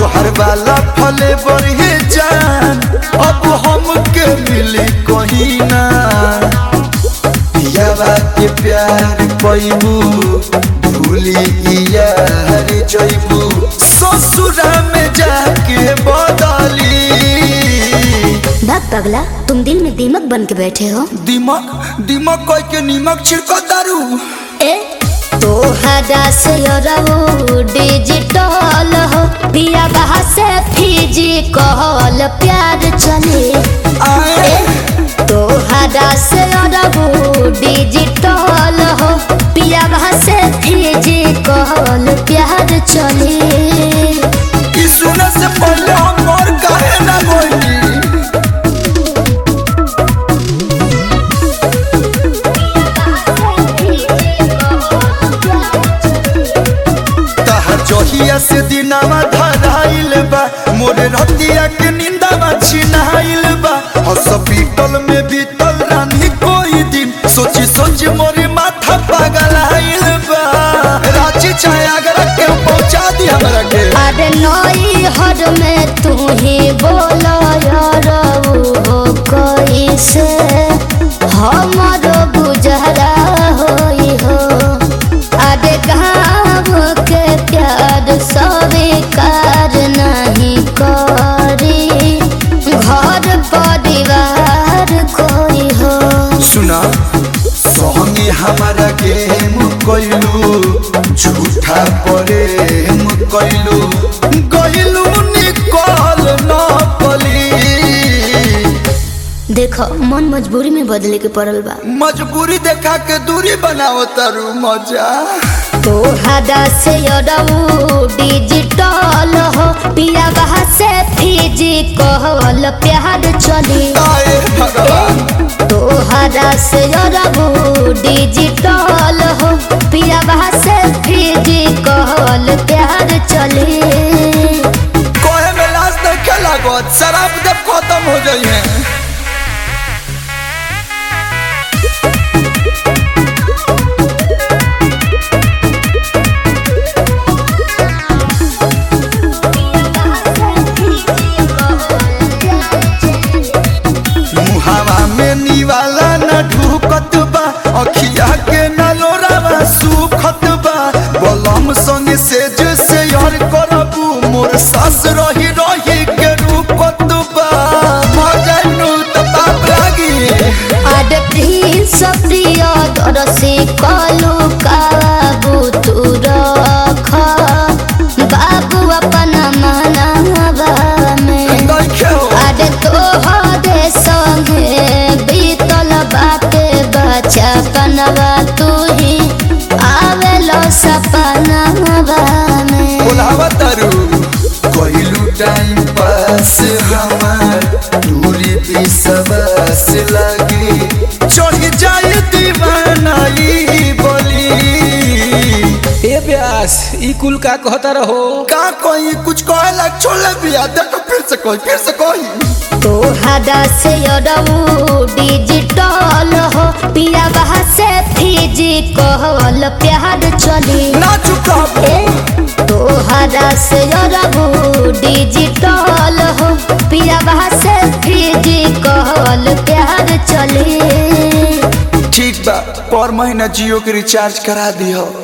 तोहर वाला फले बढ़े जान अब हमके मिली कहीं ना पियावा के प्यार पैबू भूली यार जैबू ससुरा में जाके बदली भग पगला तुम दिल में दीमक बन के बैठे हो दिमक दिमक कह के नीमक छिड़को दारू ए तोहरा से रहो डिजिटल हो दिया बहा से फिजिकल प्यार चले आए तोहरा से रहो डिजिटल हो पिया बहा से फिजिकल प्यार चले ई सुने से पहले हम और काहे ना बोली तहर जहिया से दिनावा धराइल बा मोरे रतिया के निंदावा छिनाइल बा हॉस्पिटल में बीतल रानी कोई दिन सोची सोची मोरे माथा पागल आइल बा रांची चाहे आगरा के पहुंचा दी हमरा के अरे नई हर में तू ही बोलो यार हो कैसे हमारो गुजरा होई हो अरे गाँव के प्यार स्वीकार नहीं करी घर परिवार कोई हो सुना संगे हमारा गेम कैलू झूठा प्रेम कैलू गैलू निकल न पली देखो मन मजबूरी में बदले के पड़ल बा मजबूरी देखा के दूरी बनाओ तारू मजा तोहरा से अरऊ डिजिटल हो पिया बहा से फिजिकल प्यार चली आए भगवान तोहरा से अरऊ डिजिटल हो पिया बहा से फिजिकल प्यार चली कोहे में लाश देखे लागत शराब जब खत्म हो जाइए मुहावा में निवाला न ढूकत बा अखिया के न लोरावा सुखत बा बलम संग से जैसे यार करबू मोर सास रही रही के रूपत बा मजनू त पाप लागी आड प्रिंस प्रिय दरसी कलु काबू तू रख बाबू अपन मनावा में देखे हो आड तोहरे संगे बीतल बाटे बच्चा पनवा तू ही आवेलो सपनवा में बोलावा तारू कोइलू टाइम पास हमार दूरी भी सबस लगी चढ़ जाए दीवानाई बोली ए ब्यास ई कुल का कहता रहो का कोई कुछ कहला छोड़ बिया देखो फिर से कोई फिर से कोई तोहरा से अरऊ डिजिटल हो पिया बहा से फिजिकल प्यार चली ना चुका ए तोहरा से अरऊ डिजिटल हो पिया बहा से फिजिकल प्यार चली ठीक बा पर महीना जियो के रिचार्ज करा दियो